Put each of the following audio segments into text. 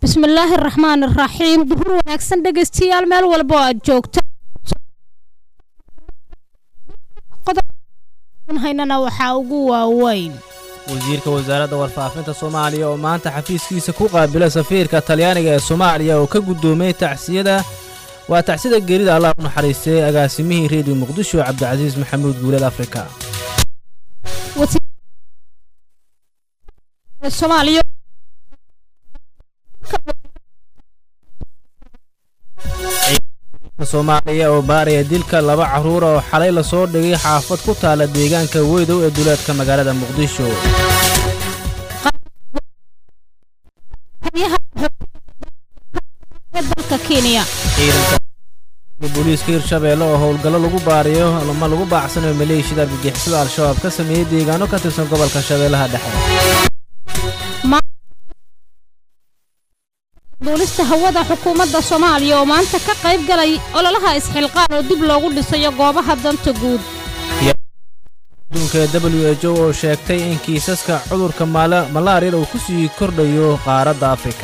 bismillaahi araxmaan araxiim duhur wanaagsan dhegaystayaal meel walba oo aad joogta haynana waxaa ugu waaweyn wasiirka wasaaradda warfaafinta soomaaliya oo maanta xafiiskiisa ku qaabila safiirka talyaaniga ee soomaaliya oo ka guddoomay tacsiyada waa tacsida geerida allah u naxariistay agaasimihii reediyo muqdisho cabdicasiis maxamuud guuleed afrika soomaaliya oo baaraya dilka laba carruura oo xalay lasoo dhigay xaafad ku taala deegaanka weydow ee duleedka magaalada muqdisho booliiska hirshabeelle oo howlgallo lagu baariyo ama lagu baacsanayo maleeshiyada argagixisada al-shabaab ka sameeyey deegaano ka tirsan gobolka shabeellaha dhexe duulista hawada xukuumadda soomaaliya oo maanta ka qayb galay ololaha isxilqaan oo dib loogu dhisayo goobaha danta guud adduunka ee w h o oo sheegtay in kiisaska cudurka malaariyada uu ku sii kordhayo qaaradda afrika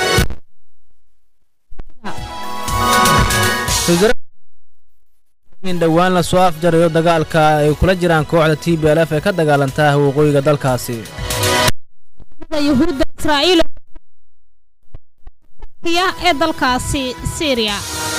in dhowaan la soo afjarayo dagaalka ay kula jiraan kooxda t b l f ee ka dagaalantaa waqooyiga dalkaasi ee dalkaasi syriya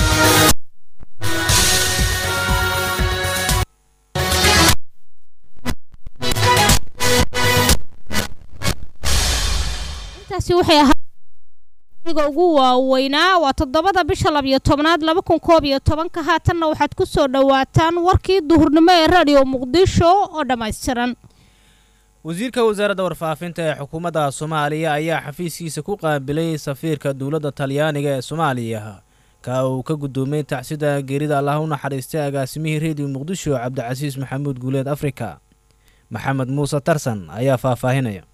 intaasi waxay ahaaiga ugu waaweynaa waa toddobada bisha labiyo tobnaad laba kun koob iyo tobanka haatanna waxaad ku soo dhowaataan warkii duhurnimo ee radio muqdisho oo dhammaystiran wasiirka wasaaradda warfaafinta ee xukuumadda soomaaliya ayaa xafiiskiisa ku qaabilay safiirka dowladda talyaaniga ee soomaaliya ka uu ka guddoomay tacsida geerida allah u naxariistay agaasimihii reediyo muqdisho cabdicasiis maxamuud guuleed afrika maxamed muuse tarsan ayaa faahfaahinaya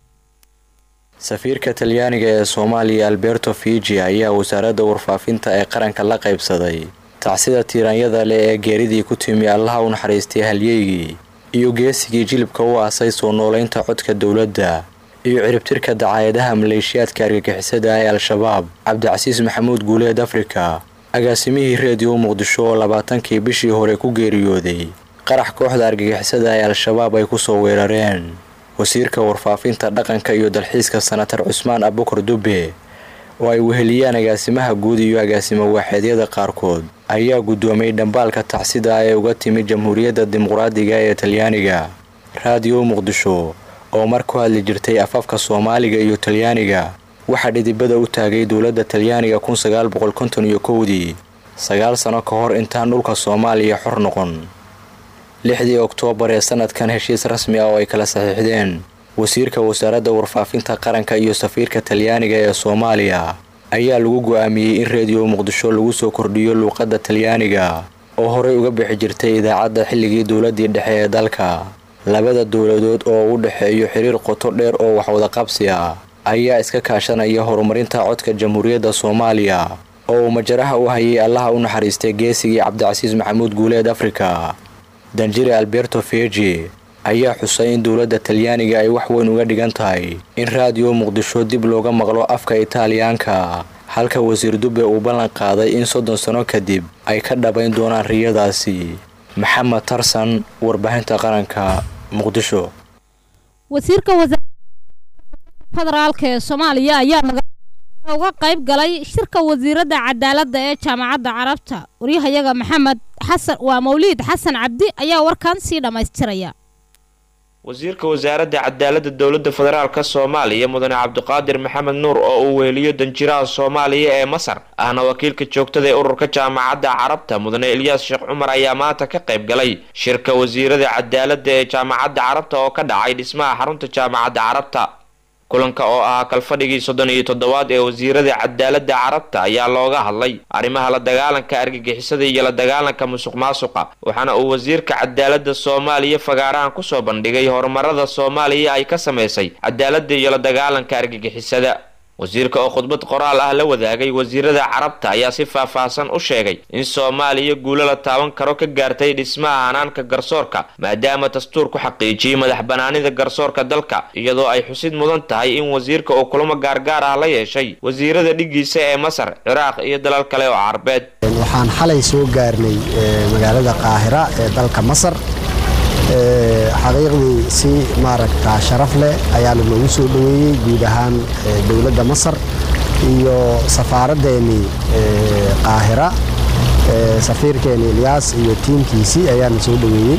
safiirka talyaaniga ee soomaaliya alberto fiji ayaa wasaaradda warfaafinta ee qaranka la qaybsaday tacsida tiiraanyada leh ee geeridii ku timi allaha u naxariistay halyeygii iyo geesigii jilibka u aasay soo noolaynta codka dowladda iyo ciribtirka dacaayadaha maleeshiyaadka argagixisada ee al-shabaab cabdicasiis maxamuud guuleed afrika agaasimihii reediyo muqdisho oo labaatankii bishii hore ku geeriyooday qarax kooxda argagixisada ee al-shabaab ay ku soo weerareen wasiirka warfaafinta dhaqanka iyo dalxiiska sanatar cusmaan abukar dube oo ay weheliyaan agaasimaha guud iyo agaasimo waaxeedyada qaarkood ayaa guddoomay dhambaalka tacsida ee uga timid jamhuuriyadda dimuqraadiga ee talyaaniga raadiyo muqdisho oo mar ku hadli jirtay afafka soomaaliga iyo talyaaniga waxaa dhidibada u taagay dowladda talyaaniga kun sagaal boqol konton iyo kowdii sagaal sano ka hor intaan dhulka soomaaliya xor noqon lixdii oktoobar ee sanadkan heshiis rasmi ah oo ay kala saxiixdeen wasiirka wasaaradda warfaafinta qaranka iyo safiirka talyaaniga ee soomaaliya ayaa lagu go-aamiyey in reediyo muqdisho lagu soo kordhiyo luuqadda talyaaniga oo horey uga bixi jirtay idaacadda xilligii dowladdii dhexe ee dalka labada dowladood oo u dhexeeyo xiriir qoto dheer oo waxwadaqabsi ah ayaa iska kaashanaya horumarinta codka jamhuuriyadda soomaaliya oo uu majaraha u hayay allaha u naxariistay geesigii cabdicasiis maxamuud guuleed afrika danjire alberto feji ayaa xusay in dowladda talyaaniga ay wax weyn uga dhigan tahay in raadiyo muqdisho dib looga maqlo afka itaaliyaanka halka wasiir dube uu ballan qaaday in soddon sano kadib ay ka dhabayn doonaan riyadaasi maxamed tarsan warbaahinta qaranka muqdisho wasiirka wasaaradda federaalka ee soomaaliya ayaa uga qayb galay shirka wasiiradda cadaaladda ee jaamacadda carabta waryahayaga maxamed xasan waa mawliid xasan cabdi ayaa warkan sii dhammaystiraya wasiirka wasaaradda cadaaladda dowladda federaalka soomaaliya mudane cabdiqaadir maxamed nuur oo uu weeliyo danjiraha soomaaliya ee masar ahna wakiilka joogtada ee ururka jaamacadda carabta mudane elyaas sheekh cumar ayaa maanta ka qayb galay shirka wasiirada cadaaladda ee jaamacadda carabta oo ka dhacay dhismaha xarunta jaamacadda carabta kulanka oo ahaa kalfadhigii soddon iyo toddobaad ee wasiirada cadaaladda carabta ayaa looga hadlay arrimaha la dagaalanka argagixisada iyo la dagaalanka musuq maasuqa waxaana uu wasiirka cadaaladda soomaaliya fagaarahan kusoo bandhigay horumarada soomaaliya ay ka samaysay cadaaladda iyo la dagaalanka argagixisada wasiirka oo khudbad qoraal ah la wadaagay wasiirada carabta ayaa si faahfaahsan u sheegay in soomaaliya guulo la taaban karo ka gaartay dhismaha hanaanka garsoorka maadaama dastuur ku xaqiijiyey madax banaanida garsoorka dalka iyadoo ay xusid mudan tahay in wasiirka uu kulamo gaargaar ah la yeeshay wasiirada dhigiisa ee masar ciraaq iyo dalal kale oo carabeed waxaan xalay soo gaarnay magaalada qaahira ee dalka masar xaqiiqdii si maaragta sharaf leh ayaa lanoogu soo dhoweeyey guud ahaan dowladda masar iyo safaaraddeenii qaahira safiirkeeni ilyaas iyo tiimkiisii ayaana soo dhoweeyey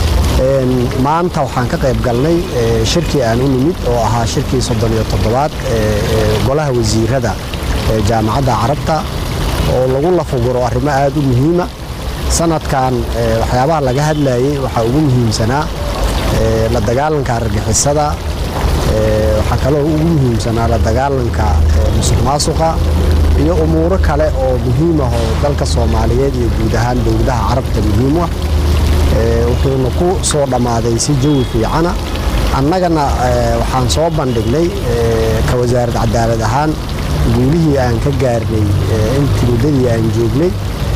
maanta waxaan ka qayb galnay shirkii aan u nimid oo ahaa shirkii soddon iyo toddobaad golaha wasiirada ee jaamacadda carabta oo lagu lafaguro arrimo aad u muhiima sanadkan waxyaabaha laga hadlayay waxaa ugu muhiimsanaa la dagaalanka argagixisada waxaa kaloo ugu muhiimsanaa la dagaalanka musuq maasuqa iyo umuuro kale oo muhiim ah oo dalka soomaaliyeed iyo guud ahaan dowladaha carabta muhiim ah wuxuuna ku soo dhammaaday si jawi fiicana annagana waxaan soo bandhignay ka wasaarad cadaalad ahaan guulihii aan ka gaarnay intii muddadii aan joognay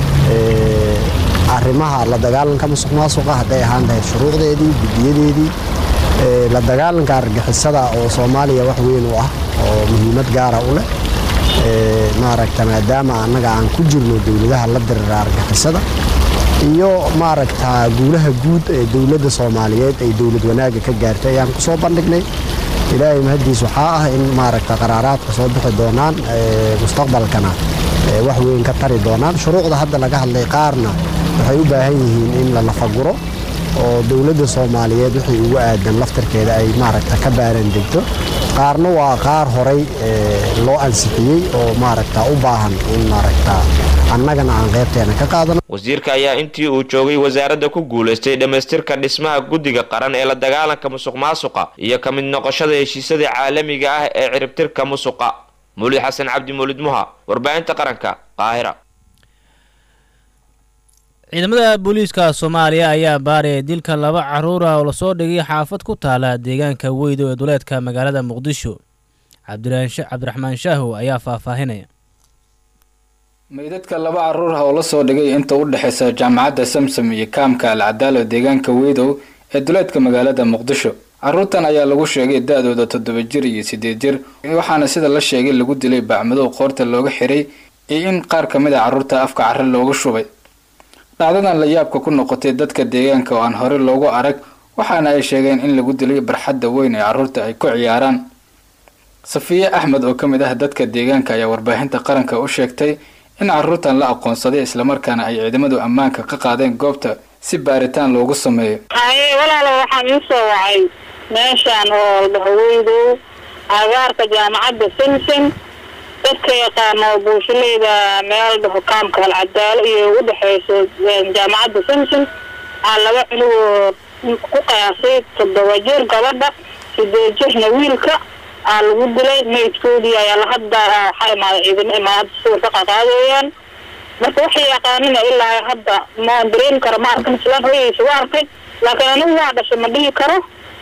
arrimaha la dagaalanka musuq maasuqa hadday ahaan lahayd shuruucdeedii guddiyadeedii la dagaalanka argixisada oo soomaaliya wax weyn u ah oo muhiimad gaara u leh maaragta maadaama annaga aan ku jirno dowladaha la dirira argixisada iyo maaragta guulaha guud ee dowladda soomaaliyeed ay dowlad wanaagga ka gaartay ayaan ku soo bandhignay ilaahay mahaddiis waxaa ah in maaragta qaraaraadka soo bixi doonaan mustaqbalkana wax weyn ka tari doonaan shuruucda hadda laga hadlay qaarna waxay u baahan yihiin in la lafaguro oo dowladda soomaaliyeed wixii ugu aadan laftarkeeda ay maaragta ka baaran degto qaarna waa qaar horay loo ansixiyey oo maaragta u baahan in maaragta annagana aan qaybteena ka qaadano wasiirka ayaa intii uu joogay wasaaradda ku guulaystay dhammaystirka dhismaha guddiga qaran ee la dagaalanka musuq maasuqa iyo ka mid noqoshada heshiisyada caalamiga ah ee ciribtirka musuqa muulid xasan cabdi muulid muha warbaahinta qaranka qaahira ciidamada booliiska soomaaliya ayaa baaraya dilka laba caruur ah oo lasoo dhigay xaafad ku taala deegaanka weydo ee duleedka magaalada muqdisho cabdiraxmaan shaahow ayaa faahfaahinaya meydadka laba caruur ah oo la soo dhigay inta u dhexaysa jaamacadda samsam iyo kaamka alcadaalo deegaanka weydow ee duleedka magaalada muqdisho caruurtan ayaa lagu sheegay da-dooda toddoba jir iyo siddeed jir waxaana sida la sheegay lagu dilay bacmadow qoorta looga xiray iyo in qaar ka mid a carruurta afka carre looga shubay dhacdadan la yaabka ku noqotay dadka deegaanka oo aan hore loogu arag waxaana ay sheegeen in lagu dilay barxadda weyn ee carruurta ay ku ciyaaraan safiye axmed oo ka mid ah dadka deegaanka ayaa warbaahinta qaranka u sheegtay in carruurtan la aqoonsaday islamarkaana ay ciidamadu ammaanka ka qaadeen goobta si baaritaan loogu sameeyo haye walaalo waxaan ii soo wacay meeshaan oo dhahweydow agaarka jaamacadda simsim dadka yaqaano buushileyda meel dhaho kaamka alcadaalo iyo u dhexeyso jaamacadda simsim aa laba cunugoo ku qiyaasay toddoba jir gabadha sideed jirna wiilka aa lagu dilay maydkoodii ayaa lahadda waxaa imaaday ciidamo imaada sawir ka qaqaadayaan marka waxay yaqaanina ilaa hadda ma dareemi karo ma arkan islaan hooyaysa waa arkay laakiin anigu waa dhashay ma dhihi karo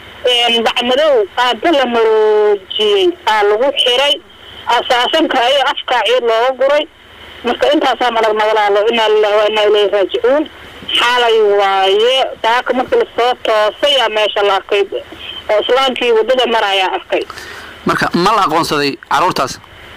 bacmadow aada la maroojiyey aa lagu xiray asaasanka ayo afkaa ciid looga guray marka intaasaa malagna walaalo inaa lilahi waa inaa ilahi raajicuun xaalay waaye daaka markii lasoo toosay aa meesha la arkay oo islaamkii waddada marayaa arkay marka ma la aqoonsaday carruurtaas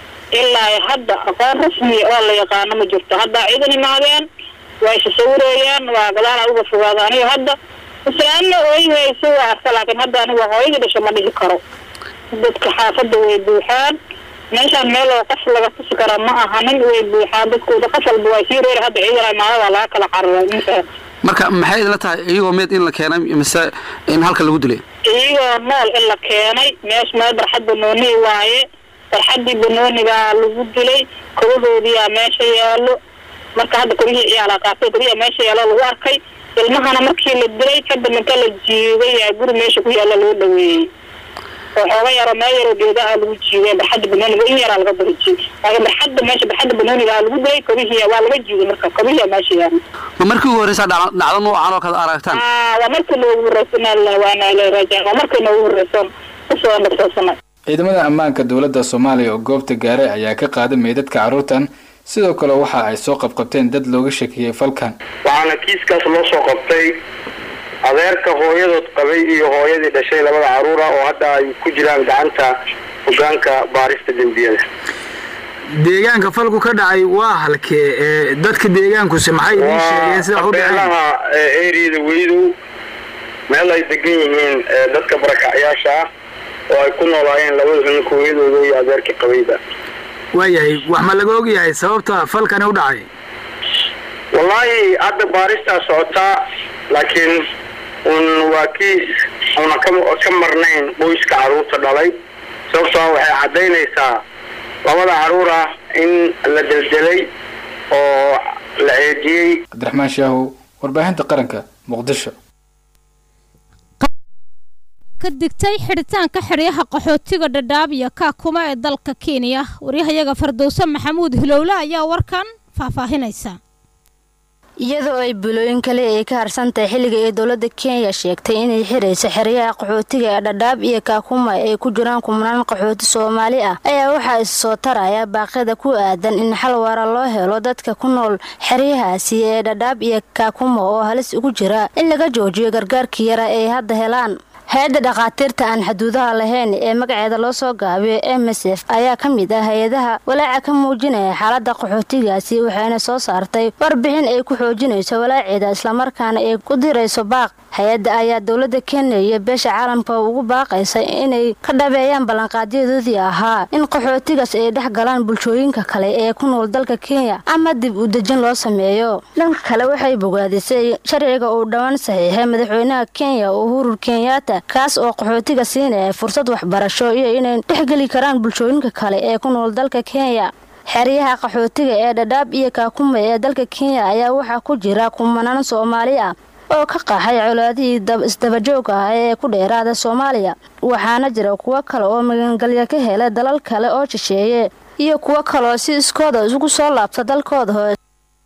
ilaa hadda aqoon rasmiya oo la yaqaano ma jirto haddaa ciidan imaadeen waa isa sawirayaan waa gadaalaa uga fogaada aniga hadda islaamna ooyhaysa waa arka laakiin hadda aniga hooyadii dhasha ma dhihi karo dadka xaafadda way buuxaan meeshaan meel oo qof laga tusi kara ma ahanin way buuxaan dadkooda qof walba waa sii reer hadda ciidan imaadada laga kala cararay ninka marka maxay idinla tahay iyagoo meed in la keenay mise in halka lagu dilay iyagoo nool in la keenay meesha meel barxad banooni waaye barxaddii banoonigaa lagu dilay kobahoodiyaa meesha yaalo marka hadda koryihii ciyaala qaatay koryaha meesha yaalo lagu arkay ilmahana markii la dilay kadib inta la jiiday yaa guri meesha ku yaalla loo dhaweeyey oo xooga yaro meel yaroo geedaha lagu jiiday barxadda banooniga in yaraa laga barjiyey laakiin barxadda meesha barxadda banooniga lagu dilay kobihii waa laga jiiday marka kobihiyaa meesha yaalo ma markii ugu horreysa dhacdo dhacdo noocan oo kale aragtaan waa markii noogu horreysan waana la raajaa waa markii noogu horreysan kusoo nafsoosanay ciidamada ammaanka dowladda soomaaliya oo goobta gaaray ayaa ka qaaday meydadka carruurtan sidoo kale waxa ay soo qabqabteen dad looga shakiyey falkan waxaana kiiskaas loo soo qabtay adeerka hooyadood qabay iyo hooyadii dhashay labada carruura oo hadda ay ku jiraan gacanta hogaanka baarista dembiyada deegaanka falku ka dhacay waa halkee ee dadka deegaankuse maxay idiin sheegeen sida wax u dhaceen beelaha eriyada weydow meel ay degan yihiin ee dadka barakacyaasha ah oo ay ku noolaayeen labada cunug hooyadooda iyo adeerkii qabayba waayahay wax ma laga ogyahay sababta falkani u dhacay wallaahi hadda baaristaa socotaa laakiin un waa kiis una ka ka marnayn qoyska carruurta dhalay sababtoo waxay caddaynaysaa labada carruur ah in la deldelay oo la ceejiyey cabdiraxmaan shaahow warbaahinta qaranka muqdisho ka digtay xidhitaanka xidhyaha qaxootiga dhadhaab iyo kaakuma ee dalka kenya waryahayaga fardowse maxamuud hilowle ayaa warkan faahfaahinaysa iyadoo ay bulooyin kale ay ka harsantahay xilliga ee dowladda kenya sheegtay inay xirayso xeryaha qaxootiga ee dhadhaab iyo kaakuma ay ku jiraan kumnaan qaxooti soomaali ah ayaa waxaa is soo taraya baaqyada ku aadan in xal waara loo helo dadka ku nool xeryahaasi ee dhadhaab iyo kaakuma oo halis ugu jira in laga joojiyo gargaarkii yara ay hadda helaan hay-adda dhakhaatiirta aan xuduudaha lahayn ee magaceeda loo soo gaabiyo m s f ayaa ka mid ah hay-adaha walaaca ka muujinaya xaaladda qaxootigaasi waxayna soo saartay warbixin ay ku xoojinayso walaaceeda islamarkaana ay ku dirayso baaq hay-adda ayaa dowladda kenya iyo beesha caalamka ugu baaqaysa inay ka dhabeeyaan ballanqaadyadoodii ahaa in qaxootigaas ay dhex galaan bulshooyinka kale ee ku nool dalka kenya ama dib u dejin loo sameeyo dhanka kale waxay bogaadisay sharciga uu dhowaan saxiixay madaxweynaha kenya uhuru kenyatta kaas oo qaxootiga siinaya fursad waxbarasho iyo inay dhexgeli karaan bulshooyinka kale ee ku nool dalka kenya xeryaha qaxootiga ee dhadhaab iyo kaakuma ee dalka kenya ayaa waxaa ku jira kumanaan soomaali ah oo ka qaxay colaadihii isdabajooga ah ee ku dheeraada soomaaliya waxaana jira kuwo kale oo magangalya ka hela dalal kale oo shisheeye iyo kuwo kaleoo si iskooda isugu soo laabta dalkooda hoose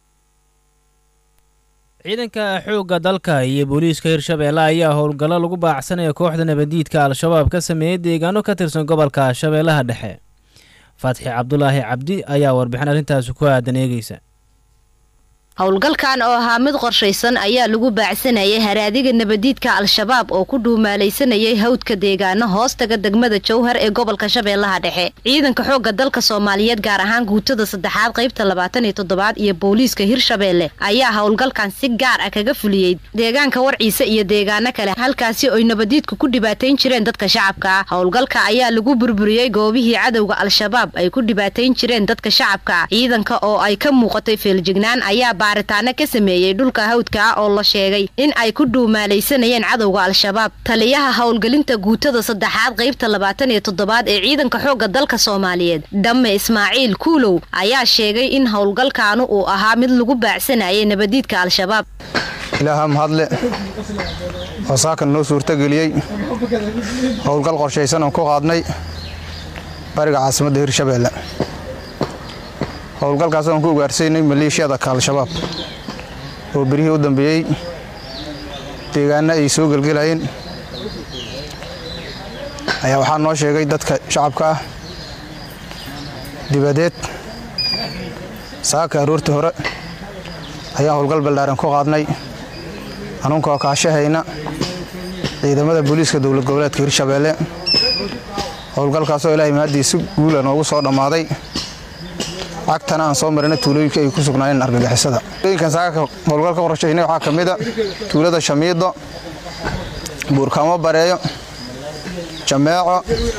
ciidanka xoogga dalka iyo booliiska hirshabeelle ayaa howlgallo lagu baacsanaya kooxda nabadiidka al-shabaab ka sameeyey deegaano ka tirsan gobolka shabeellaha dhexe fatxi cabdulaahi cabdi ayaa warbixin arrintaasi ku aadan eegeysa howlgalkan oo ahaa mid qorshaysan ayaa lagu baacsanayay haraadiga nabadiidka al-shabaab oo ku dhuumaalaysanayay hawdka deegaano hoostaga degmada jowhar ee gobolka shabeellaha dhexe ciidanka xoogga dalka soomaaliyeed gaar ahaan guutada saddexaad qaybta labaatan iyo toddobaad iyo booliiska hirshabeelle ayaa howlgalkan si gaar ah kaga fuliyey deegaanka warciise iyo deegaano kale halkaasi oy nabadiidku ku dhibaatayn jireen dadka shacabka ah howlgalka ayaa lagu burburiyey goobihii cadowga al-shabaab ay ku dhibaatayn jireen dadka shacabka ciidanka oo ay ka muuqatay feeljignaan ayaa baaritaano ka sameeyey dhulka hawdka ah oo la sheegay in ay ku dhuumaalaysanayeen cadowga al-shabaab taliyaha howlgelinta guutada saddexaad qaybta labaatan iyo toddobaad ee ciidanka xoogga dalka soomaaliyeed dhamme ismaaciil kuulow ayaa sheegay in howlgalkaanu uu ahaa mid lagu baacsanayay nabadiidka al-shabaab ilaaha mahadle oo saakan noo suurtageliyey howlgal qorshaysan oon ku qaadnay bariga caasimadda hirshabeelle howlgalkaas oon ku ugaarsaynay maleeshiyada ka al-shabaab oo berihii u dambeeyey deegaana ay soo gelgelayeen ayaa waxaa noo sheegay dadka shacabka ah dibadeed saaka aroortii hore ayaan howlgal baldhaaran ku qaadnay anunkoo kaashahayna ciidamada booliiska dowlad goboleedka hirshabeelle howlgalkaasoo ilaahay mahaddiisi guula noogu soo dhammaaday cagtana aan soo marina tuulooyinka ay ku sugnaayeen argagixisada tuulooyinkan saaka howlgal ka qorshaynay waxaa ka mid a tuulada shamiido buurkamo bareeyo jameeco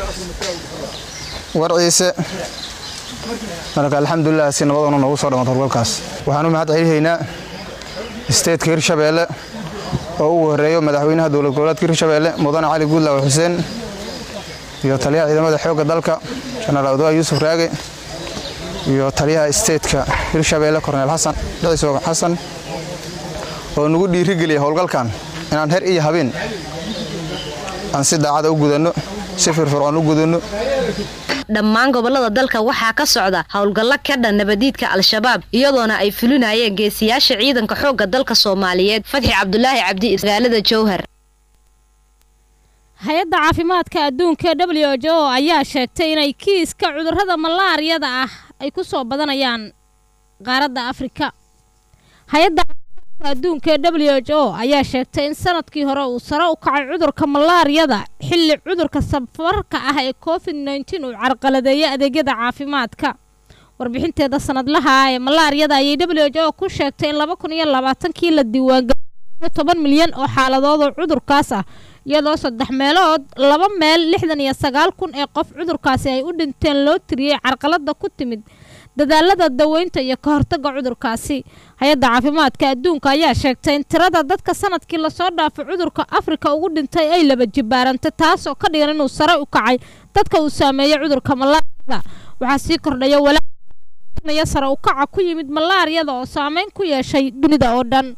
warciise marka alxamdulilah si nabaduna noogu soo dhammaad howlgalkaas waxaan u mahad celihaynaa isteedka hirshabeelle oo ugu horeeyo madaxweynaha dowlad goboleedka hirshabeelle mudane cali guudlaawe xuseen iyo taliyaha ciidamada xoogga dalka jenaraal odoa yuusuf raage iyo taliyaha isteedka hirshabeelle korneel xasan dhiciis xasan oo nagu dhiirigeliya howlgalkan inaan her iyo habeen aan si daacada u gudanno si firfircoon u gudanno dhammaan gobolada dalka waxaa ka socda howlgallo ka dhan nabadiidka al-shabaab iyadoona ay fulinayeen geesiyaasha ciidanka xoogga dalka soomaaliyeed fatxi cabdulaahi cabdi magaalada jowhar hay-adda caafimaadka adduunka w h o ayaa sheegtay inay kiiska cudurrada malaariyada ah ay ku soo badanayaan qaaradda afrika hay-adda caafimaadka adduunka w h o ayaa sheegtay in sanadkii hore uu sare u kacay cudurka malaariyada xilli cudurka safarka ah ee covid nneteen uu carqaladeeyay adeegyada caafimaadka warbixinteeda sanadlaha ah ee malaariyada ayay w h o ku sheegtay in laba kun iyo labaatankii la diiwaangeliyo toban milyan oo xaaladood oo cudurkaas ah iyadoo saddex meelood laba meel lixdan iyo sagaal kun ee qof cudurkaasi ay u dhinteen loo tiriyey carqalada ku timid dadaalada daweynta iyo ka hortagga cudurkaasi hay-adda caafimaadka adduunka ayaa sheegtay in tirada dadka sanadkii lasoo dhaafay cudurka afrika ugu dhintay ay laba jibaarantay taasoo ka dhigan inuu sare u kacay dadka uu saameeyey cudurka malaariyada waxaa sii kordhaya walaayo sare u kaca ku yimid malaariyada oo saameyn ku yeeshay dunida oo dhan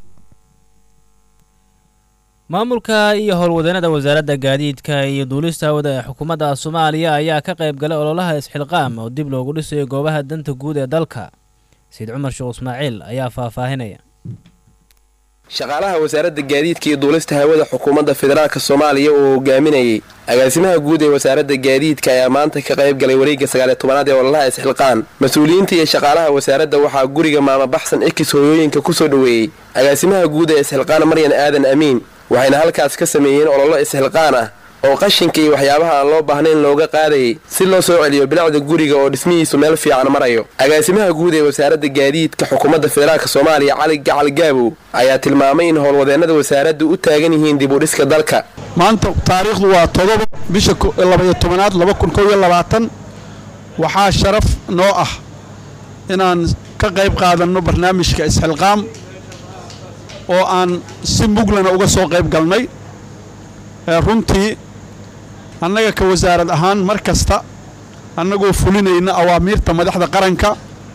maamulka iyo howlwadeennada wasaaradda gaadiidka iyo duulista hawada ee xukuumadda soomaaliya ayaa ka qayb galay ololaha isxilqaam oo dib loogu dhisayo goobaha danta guud ee dalka sayid cumar sheekh ismaaciil ayaa faahfaahinaya shaqaalaha wasaaradda gaadiidka iyo duulista hawada xukuumadda federaalka soomaaliya oo hogaaminayay agaasimaha guud ee wasaaradda gaadiidka ayaa maanta ka qayb galay wareegga sagaaliyo tobanaad ee ololaha isxilqaan mas-uuliyiinta iyo shaqaalaha wasaaradda waxaa guriga maama baxsan ekis hooyooyinka ku soo dhoweeyey agaasimaha guud ee isxilqaan maryan aadan amiin waxayna halkaas ka sameeyeen ololo isxilqaan ah oo qashinka iyo waxyaabaha aan loo baahnayn looga qaadayay si loo soo celiyo bilacda guriga oo dhismihiisu meel fiican marayo agaasimaha guud ee wasaaradda gaadiidka xukuumadda federaalk soomaaliya cali gacal gaabow ayaa tilmaamay in howlwadeennada wasaaraddu u taagan yihiin dib u dhiska dalka maanta taariikhdu waa todoba bisha labaiyo tobanaad laba kun kow iyo labaatan waxaa sharaf noo ah inaan ka qayb qaadanno barnaamijka isxilqaam oo aan si muglana uga soo qayb galnay runtii annaga ka wasaarad ahaan mar kasta annagoo fulinayna awaamiirta madaxda qaranka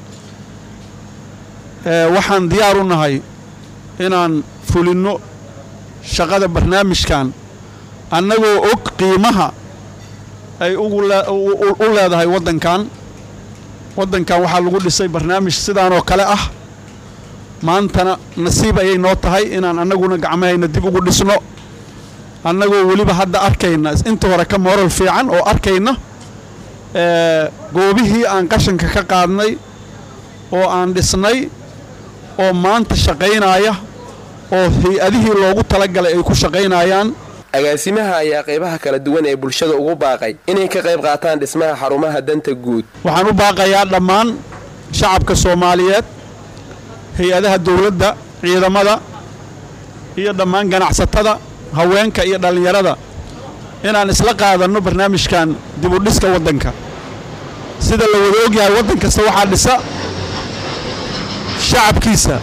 waxaan diyaar u nahay inaan fulinno shaqada barnaamijkan annagoo og qiimaha ay u leedahay waddankan waddankan waxaa lagu dhisay barnaamij sidaanoo kale ah maantana nasiib ayay noo tahay inaan annaguna gacmahayna dib ugu dhisno annagoo weliba hadda arkayna inta hore ka mooral fiican oo arkayna goobihii aan qashanka ka qaadnay oo aan dhisnay oo maanta shaqaynaya oo hay-adihii loogu talagalay ay ku shaqaynayaan agaasimaha ayaa qaybaha kala duwan ee bulshada ugu baaqay inay ka qayb qaataan dhismaha xarumaha danta guud waxaan u baaqayaa dhammaan shacabka soomaaliyeed hay-adaha dowladda ciidamada iyo dhammaan ganacsatada haweenka iyo dhallinyarada inaan isla qaadanno barnaamijkan dibudhiska waddanka sida la wada ogyahay waddan kasta waxaa dhisa shacabkiisa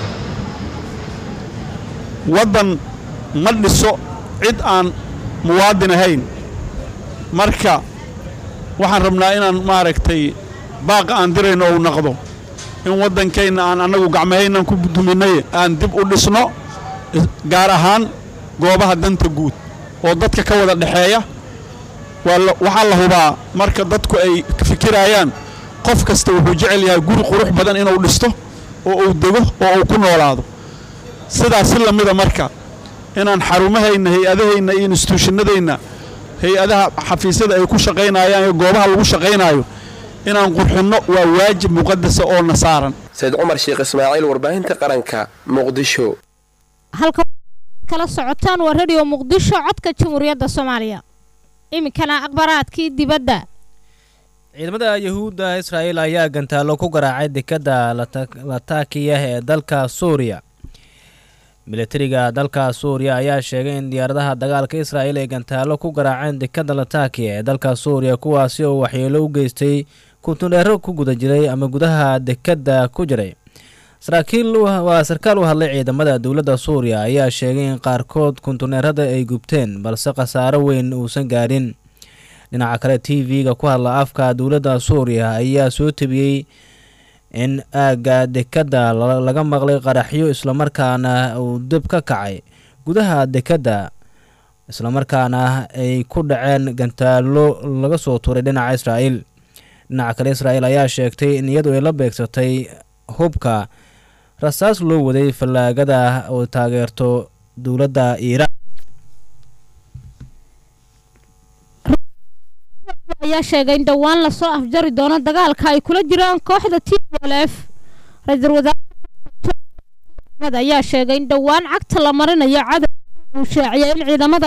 waddan ma dhiso cid aan muwaadin ahayn marka waxaan rabnaa inaan maaragtay baaqa aan dirayno ou naqdo in waddankeenna aan annagu gacmahaynan ku duminay aan dib u dhisno gaar ahaan goobaha danta guud oo dadka ka wada dhexeeya waxaa la hubaa marka dadku ay fikirayaan qof kasta wuxuu jecel yahay guri qurux badan inuu dhisto oo uu dego oo uu ku noolaado sidaas si lamida marka inaan xarumahayna hay-adahayna iyo instituushinadayna hay-adaha xafiisyada ay ku shaqaynayaan iyo goobaha lagu shaqaynaayo inaan qurxinno waa waajib muqadasa oo na saaran sayid cumar sheekh ismaaciil warbaahinta qaranka muqdisho halka kala socotaan waa radio muqdisho codka jamhuuriyadda soomaaliya iminkana akhbaraadkii dibadda ciidamada yuhuudda israa'iil ayaa gantaalo ku garaacay dekadda latakiya ee dalka suuriya militariga dalka suuriya ayaa sheegay in diyaaradaha dagaalka israa'iil ay gantaalo ku garaaceen dekadda latakiya ee dalka suuriya kuwaasi oo waxyeelo u geystay kuntundheero ku guda jiray ama gudaha dekadda ku jiray saraakiil waa sarkaal u hadlay ciidamada dowladda suuriya ayaa sheegay in qaarkood kuntuneerada ay gubteen balse khasaaro weyn uusan gaadhin dhinaca kale t v-ga ku hadla afka dowladda suuriya ayaa soo tebiyey in aagga dekadda laga maqlay qaraxyo islamarkaana uu dib ka kacay gudaha dekadda islamarkaana ay ku dhaceen gantaalo laga soo tuuray dhinaca israa'iil dhinaca kale israa'iil ayaa sheegtay in iyadu ay la beegsatay hubka rasaas loo waday fallaagada oo taageerto dowladda iiraan ayaa sheegay in dhowaan lasoo afjari doono dagaalka ay kula jiraan kooxda t b l f ra-iisul wasaare ayaa sheegay in dhowaan cagta la marinayo cadow uu shaaciyay in ciidamada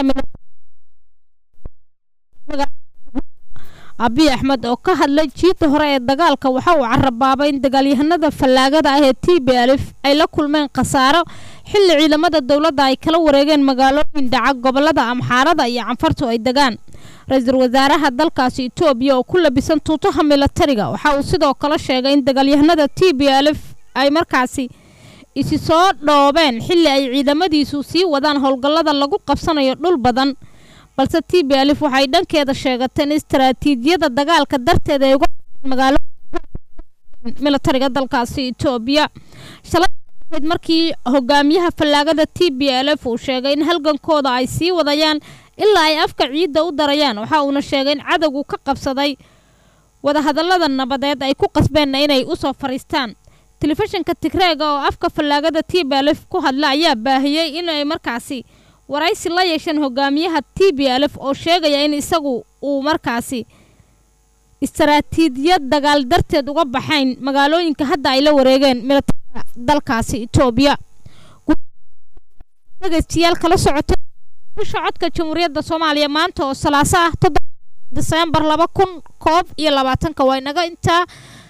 abiy axmed oo ka hadlay jiidda hore ee dagaalka waxa uu carabaabay in dagaalyahanada fallaagada ah ee t b alif ay la kulmeen khasaaro xilli ciidamada dowladda ay kala wareegeen magaalooyin dhaca gobolada amxaarada iyo canfartu ay degaan ra-iisul wasaaraha dalkaasi etoobiya oo ku labisan tuutaha milatariga waxa uu sidoo kale sheegay in dagaalyahanada t b alif ay markaasi isi soo dhoobeen xilli ay ciidamadiisu sii wadaan howlgallada lagu qabsanayo dhul badan balse t b alif waxay dhankeeda sheegateen in istaraatiijiyada dagaalka darteed ay uga magaalo milatariga dalkaasi etoobiya shalay markii hogaamiyaha fallaagada t b l f uu sheegay in halgankooda ay sii wadayaan ilaa ay afka ciidda u darayaan waxa uuna sheegay in cadowgu ka qabsaday wadahadallada nabadeed ay ku qasbeenna inay usoo fariistaan telefishinka tigreega oo afka fallaagada t b l f ku hadla ayaa baahiyey inay markaasi waraysi la yeesheen hogaamiyaha t b l f oo sheegaya in isagu uu markaasi istaraatiijiyad dagaal darteed uga baxayn magaalooyinka hadda ay la wareegeen milatariga dalkaasi etoobiya dhegeystayaal kala socotay bisha codka jamhuuriyadda soomaaliya maanta oo salaaso ah toddoba diseembar laba kun koob iyo labaatanka waa inaga intaa